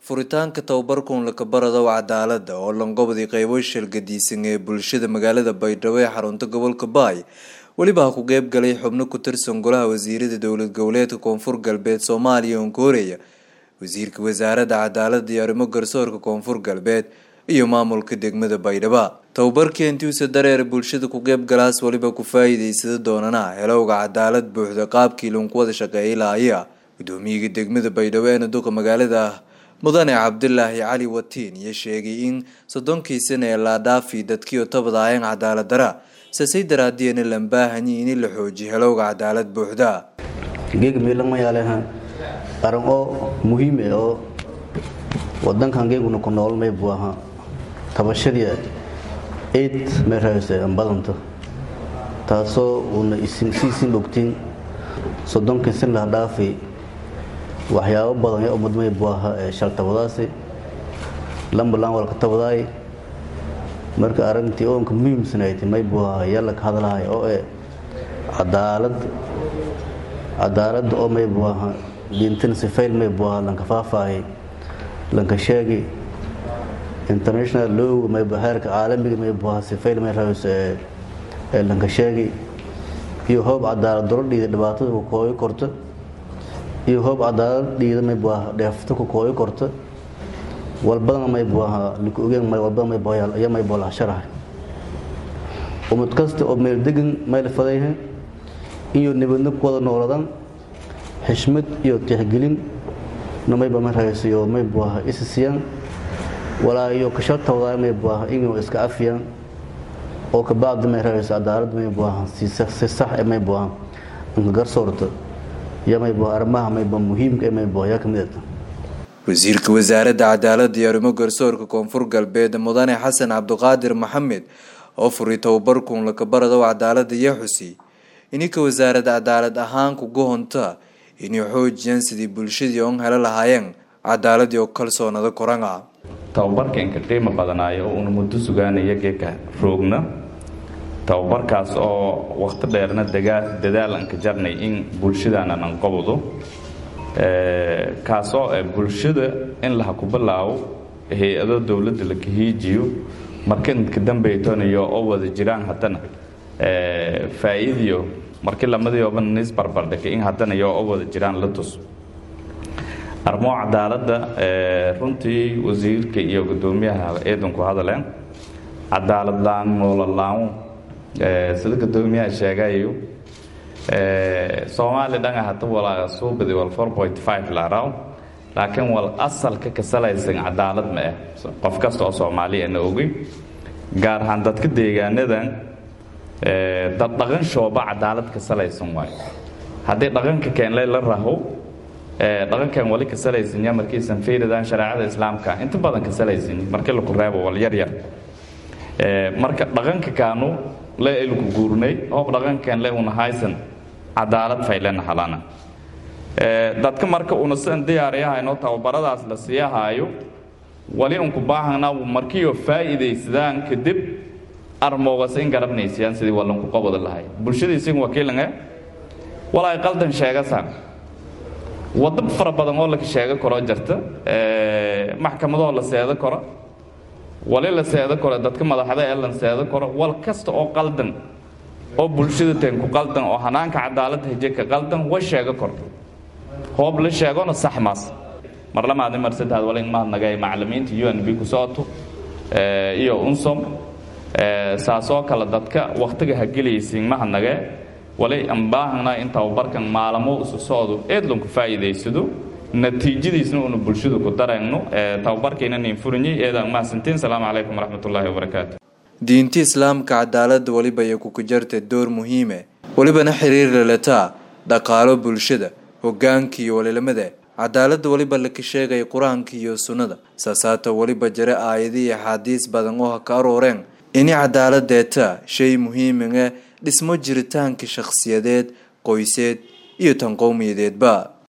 furitaanka tababarkan lakabarada cadaalada oo langobodii qeybo shalgadiisan ee bulshada magaalada baydhabo ee xarunta gobolka baay weliba ha ku qeyb galay xubno ku tirsan golaha wasiirada dowlad goboleedka koonfur galbeed soomaaliya oon ka horeeya wasiirka wasaaradda cadaalada iyo arrimo garsoorka koonfur galbeed iyo maamulka degmada baydhaba tababarkii intiusa dareer bulshada ku qeyb galaas weliba ku faa-iideysada doonana helowga cadaalad buuxda qaabkii lagu wada shaqeeyay laaya gudoomiyaga degmada baydhabo eena duqa magaalada mudane cabdilaahi cali watiin iyo sheegay in soddonkii sana ee laadhaafi dadkiio tabadaayeen cadaalad dara sasay daraadiyana lambaahanyi in la xoojiyo helowga cadaalad buuxda geega meelamayaaleha arin oo muhiime oo wadankan geeguna ku nool may buu ahaa tabashadii eid may rahayse badanta taasoo uuna siisin ogtiin soddonkii sin lah dhaafi waxyaabo badan ee ummad may buu ahaa ee shaltabadaasi lambalaan walka tabadaay marka arrintii oonka muhiimsanayti may buu ahaa yalla ka hadlahay oo ee cadaalad cadaaladda oo may buu ahaa diintan sifayl may buu ahaa lanka faahfaahay lanka sheegi international looga may heerka caalamiga may buu ahaa sifayl may rahayso ee lanka sheegi iyo hoob cadaalad daro dhiida dhibaatada ku kooyo korta iyo hoob cadaalad dhiida may buu ahaa dheefta ku kooyo korta walbadana may buu ahaa laku ogeen walbada may buu ayaa may buu laha sharahay umad kasta oo meel degan may la fadayha iyo nabadna ku wada nooladan xishmad iyo tixgelin na mayba ma rahaysiyo may buu ahaa isisiyaan walaa iyo kashatawdaa may buu ahaa inuu iska afiyaan oo kabacdi may rahayso cadaalad may buu ahaa si sax ee may buu ahaa inka garsoorta iyo may buu arrimaha mayba muhiimka ee may buu ayaa kamid ah wasiirka wasaaradda cadaaladda iyo arrimo garsoorka koonfur galbeed mudane xasan cabdiqaadir maxamed oo furay tababarkun lakabarado cadaalada iyo xusi ininka wasaaradda cadaalad ahaan kuga honta inay xoojiyaan sidii bulshadii oon helo lahaayeen cadaaladii oo kalsoonada koranga tababarkanka qiimo badanaayo oo una muddo sugaanaya geeka roogna tababarkaas oo wakhti dheerna dadaal anka jarnay in bulshadaanan anqabado kaasoo bulshada in laha ku bilaabo hay-ado dowladda la kahiijiyo markadka dambaytoniyo oo wada jiraan haddana faa-iidiyo markii lamadii nis barbardhigay in haddana iyo oo wada jiraan la tus arrimoo cadaaladda runtii wasiirka iyo guddoomiyaha eedanku hadaleen cadaalad laan noololaamo sida guddoomiyaha sheegayo soomaali dhanga hata walaa suubadi wal four point five laaraw laakiin wal asalka ka salaysan cadaalad ma ah qof kasta oo soomaaliya na ogey gaar ahaan dadka deegaanadan dad dhaqan shooba cadaalad ka salaysan waayo haddii dhaqanka keenle la raho dhaqankan wali ka salaysanya markiisan fiiridan shareecada islaamka inta badan ka salaysan markii laku reebo wal yar yar marka dhaqanka kaanu le ilku guurnay hoob dhaqankan le una haysan cadaalad faylena halana dadka marka una sidan diyaariyahayno tababaradaas la siiyahaayo wali unku baahanaa markiioo faa'iidaysadaan kadib armoogas in garabnaysayaan sidii walanku qabada lahay bulshadiisin wakiilange walaay qaldan sheegasaan waddo fara badan oo laka sheego karoo jirta maxkamadoo la seedo karo wali la seedo karo dadka madaxda ee lan seedo karo wal kasta oo qaldan oo bulshada teenku qaldan oo hanaanka cadaaladda hijeka qaldan way sheego karo hoob la sheegona sax maas mar lamaadi mar saddex wali in mahadnagay macallimiinta u n b ku socoto iyo unsom saasoo kale dadka wakhtiga ha gelaysiin mahadnagee wali aan baahanaa in tababarkan maalamo isu socdo eedlanku faa'iidaysado natiijadiisna una bulshadu ku darayno tababarkayna nin furinyay eedaan mahadsantiin salaamu calaykum waraxmatullaahi wabarakaatu diinta islaamka cadaaladda weliba iyo kuka jarta door muhiime welibana xiriir lalataa dhaqaalo bulshada hogaanka iyo walilamada cadaaladda weliba laka sheegaya qur-aanka iyo sunnada saasaata weliba jare aayada iyo axaadiis badan oo ha ka arooreen ini cadaaladeeta shay muhiimaga dhismo jiritaanka shakhsiyadeed qoyseed iyo tan qowmiyadeedba